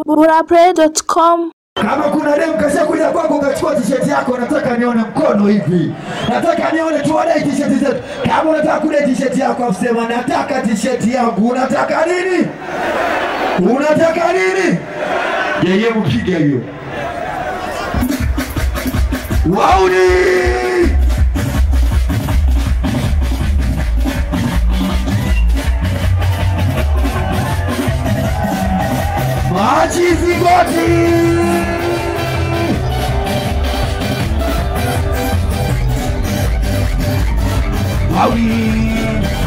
burapray.com Kama kuna dem kasha kuja kwako ukachukua t-shirt yako, nataka nione mkono hivi, nataka nione tuone t-shirt zetu. Kama unataka kule t-shirt yako, afsema nataka t-shirt yangu. Unataka nini? Unataka nini? Yeye mpiga hiyo wauni machi zigoti wauni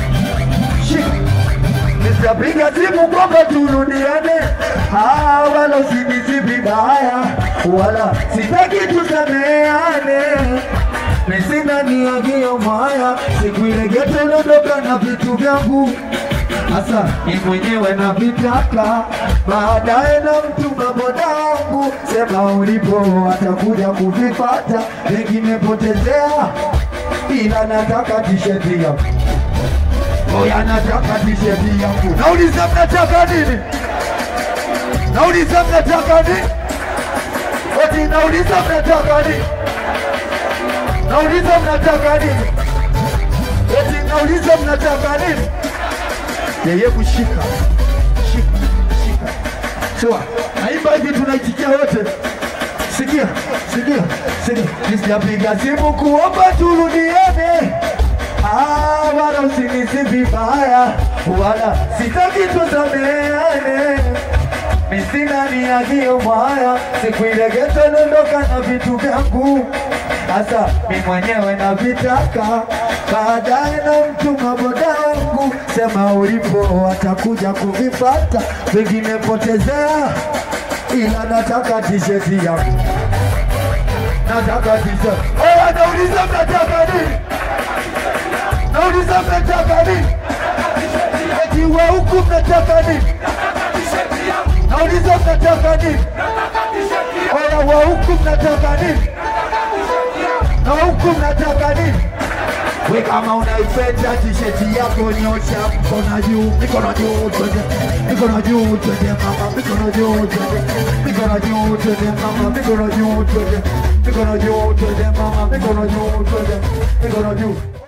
Nitapiga simu kwamba turudiane, Ah, wala usinizi vibaya, wala sitaki tusameane. Mimi sina nia hiyo mbaya, siku ile geto nondoka na vitu vyangu Sasa ni mwenyewe na vitaka, baadaye na mtuma boda wangu, sema ulipo atakuja kuvipata, vingine potezea, ila nataka tisheti yangu Oya, nataka tisheti yangu. Nauliza mnataka nini? Nauliza mnataka nini? Eti nauliza mnataka nini? Nauliza mnataka nini? Eti nauliza mnataka nini? Yeye kushika shika shika, sawa. Naimba hivi, tunaitikia wote. Sikia sikia sikia, nisijapiga simu kuomba turudiane Ah, wala usinisi vibaya, wala sitaki tusameane. Mimi sina nia hiyo mbaya, siku ile geto nondoka na vitu vyangu, sasa mimi mwenyewe navitaka, baadaye na mtuma boda wangu, sema ulipo atakuja kuvipata, vingine potezea, ila nataka tisheti yangu, nataka tisheti. Oya, nauliza mnataka nini? Nauliza mnataka nini? Eti wa huku mnataka nini? Nauliza mnataka nini? Oya wa huku mnataka nini? Na huku mnataka nini? We kama unaipenda tisheti yako nyosha mkono juu, mikono juu twende, mikono juu twende mama, mikono juu twende, mikono juu twende mama, mikono juu twende, mikono juu twende mama, mikono juu twende, mikono juu